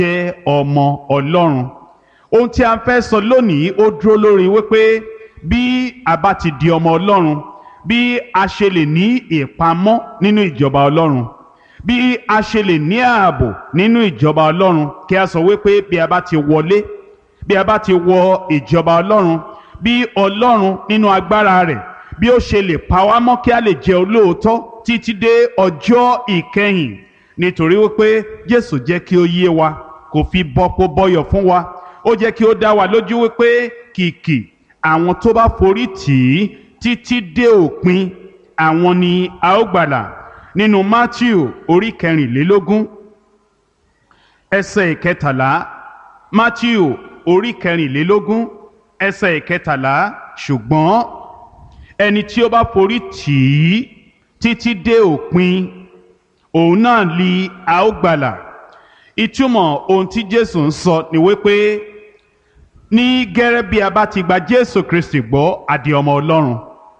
jẹ́ ọmọ ọlọ́run ohun tí a fẹ́ sọ lónìí ó dúró lórí wípé bí a bá ti di ọmọ ọlọ́run bí a ṣe lè ní ìpamọ́ nínú ìjọba ọlọ́run bí a ṣe lè ní ààbò nínú ìjọba ọlọ́run kí a sọ wípé bí a bá ti wọlé bí a bá ti wọ ìjọba ọlọ́run bí ọlọ́run nínú agbára rẹ̀ bí ó ṣe lè pa wá mọ́ kí a lè jẹ́ olóòótọ́ títí dé ọjọ́ ìkẹyìn nítorí wípé jésù jẹ́ kí ó yé wa kò fi bọ́pọ̀ bọ́yọ̀ fún wa ó jẹ́ kí ó dá wa lójú wípé kìkì àwọn tó bá forí tì í títí dé òpin àwọn ni a ó gbàlà nínú matthew orí kẹrìnlélógún ẹsẹ̀ ìkẹtàlá matthew orí kẹrìnlélógún ẹsẹ̀ ìkẹtàlá ṣùgbọ́n ẹni tí ó bá forí tì í títí dé òpin òun náà li a ó gbàlà ìtumọ̀ ohun tí jésù ń sọ ni wípé ní gẹ́rẹ́ bí a bá ti gba jésù kristi gbọ́ àdì ọmọ ọlọ́run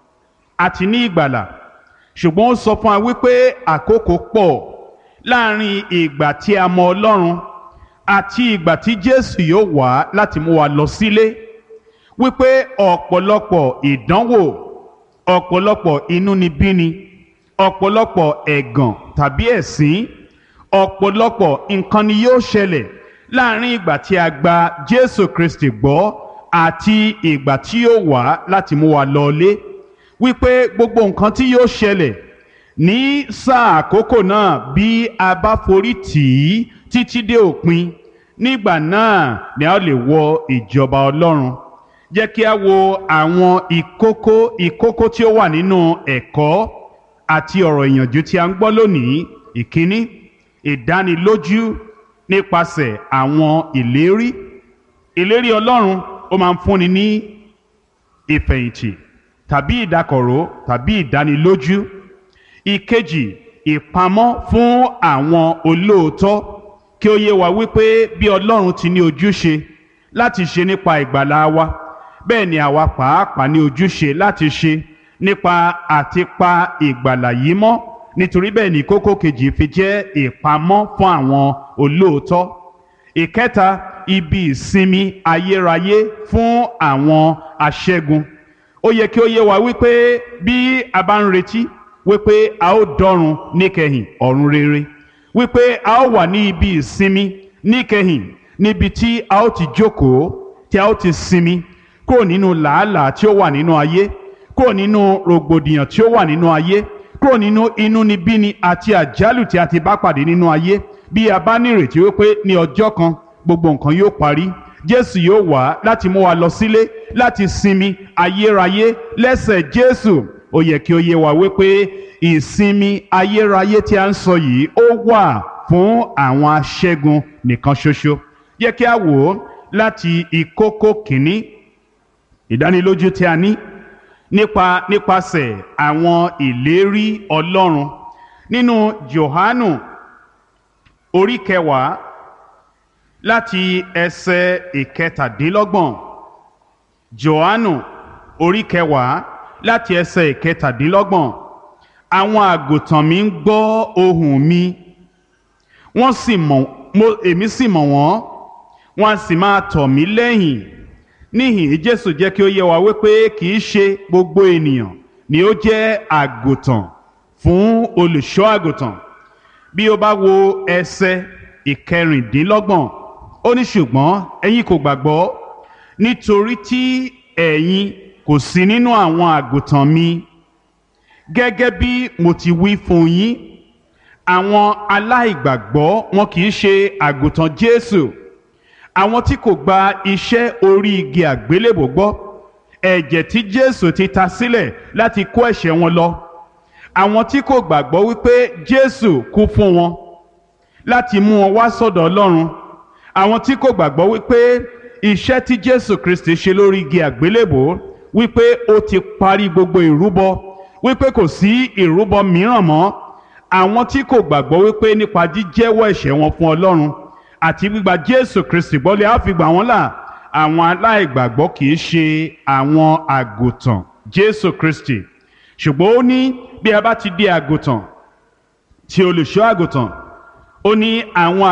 àti ní ìgbàlà ṣùgbọ́n ó sọ fún wa wípé àkókò pọ̀ láàrin ìgbà tí a mọ ọlọ́run àti ìgbà tí jésù yóò wá láti mú wa lọ sílé wípé ọ̀pọ̀lọpọ̀ ìdánwò ọ̀pọ̀lọpọ̀ inúnibíni ọ̀pọ̀lọpọ̀ ẹ̀gàn tàbí ẹ̀sín ọ̀pọ̀lọpọ̀ nǹkan ni yóò ṣẹlẹ̀ láàrin ìgbà tí a gba Jésù Kristi gbọ́ àti ìgbà tí yóò wá láti mú wa lọlé wípé gbogbo nǹkan tí yóò ṣẹlẹ̀ ní sáà àkókò náà bí a bá forí tì í títí dé òpin nígbà náà ni a lè wọ ìjọba Ọlọ́run jẹ́ kí a wo àwọn ìkókó ìkókó tí ó wà nínú ẹ̀kọ́ àti ọ̀rọ̀ ìyànjú tí a ń gbọ́ lónìí ìkíní ìdánilójú nípasẹ̀ àwọn ìlérí ìlérí Ọlọ́run ó máa ń fúnni ní ìfẹ̀yìntì tàbí ìdákọ̀ró tàbí ìdánilójú ìkejì ìpamọ́ fún àwọn olóòótọ́ kí ó yé wa wípé bí Ọlọ́run ti ní ojúṣe láti ṣe nípa ìgbàlá wa bẹ́ẹ̀ ni àwa pàápàá ní ojúṣe láti ṣe nípa àti pa ìgbàlà yìí mọ́ nítorí bẹ́ẹ̀ ni kókó kejì fi jẹ́ ìpamọ́ fún àwọn olóòótọ́ ìkẹta ibi ìsinmi ayérayé fún àwọn aṣẹ́gun ó yẹ kí ó yé wa wípé bí a bá ń retí wípé a ó dọ́run níkẹyìn ọ̀run rere wípé a ó wà ní ibi ìsinmi níkẹyìn níbi tí a ó ti jókòó tí a ó ti sinmi kúrò nínú làálàá tí ó wà nínú ayé kúrò nínú rògbòdìyàn tí ó wà nínú ayé kúrò nínú inúnibíni àti àjálù tí a ti bá pàdé nínú ayé bí a bá nírètí wípé ní ọjọ́ kan gbogbo nǹkan yóò parí Jésù yóò wá láti mú wa lọ sílé láti sinmi ayérayé lẹ́sẹ̀ Jésù ó yẹ kí ó yé wa wípé ìsinmi ayérayé tí a ń sọ yìí ó wà fún àwọn aṣẹ́gun nìkan ṣoṣo yẹ kí a wò ó láti ìkókó kìíní ìdánilójú tí a ní nípa nípasẹ̀ àwọn ìlérí Ọlọ́run nínú Jòhánù orí kẹwàá láti ẹsẹ̀ ìkẹtàdínlọ́gbọ̀n Jòhánù orí kẹwàá láti ẹsẹ̀ ìkẹtàdínlọ́gbọ̀n àwọn àgùntàn mi ń gbọ́ ohùn mi wọ́n sì mọ̀ mo èmi sì mọ̀ wọ́n wọ́n á sì máa tọ̀ mí lẹ́yìn níhìn jésù jẹ́ kí ó yé wa wípé kì í ṣe gbogbo ènìyàn ni ó jẹ́ àgùntàn fún olùṣọ́ àgùntàn bí o bá wo ẹsẹ̀ ìkẹrìndínlọ́gbọ̀n ó ní ṣùgbọ́n ẹ̀yin kò gbàgbọ́ nítorí tí ẹ̀yin kò sí nínú àwọn àgùntàn mi gẹ́gẹ́ bí mo ti wí fún yín àwọn aláìgbàgbọ́ wọn kì í ṣe àgùntàn jésù àwọn tí kò gba iṣẹ́ orí igi àgbélébò gbọ́ ẹ̀jẹ̀ tí Jésù ti ta sílẹ̀ láti kó ẹ̀ṣẹ̀ wọn lọ àwọn tí kò gbàgbọ́ wípé Jésù kú fún wọn láti mú wọn wá sọ́dọ̀ Ọlọ́run àwọn tí kò gbàgbọ́ wípé iṣẹ́ tí Jésù Kristi ṣe lórí igi àgbélébò wípé ó ti parí gbogbo ìrúbọ wípé kò sí ìrúbọ mìíràn mọ́ àwọn tí kò gbàgbọ́ wípé nípa jíjẹ́wọ́ ẹ̀ṣẹ̀ wọn fún Ọlọ́run àti gbígba jésù kristi gbọ́lé á fi gbà wọ́n là àwọn aláìgbàgbọ́ kì í ṣe àwọn àgùntàn jésù kristi ṣùgbọ́n ó ní bí a bá ti di àgùntàn tí olùṣọ́ àgùntàn ó ní àwọn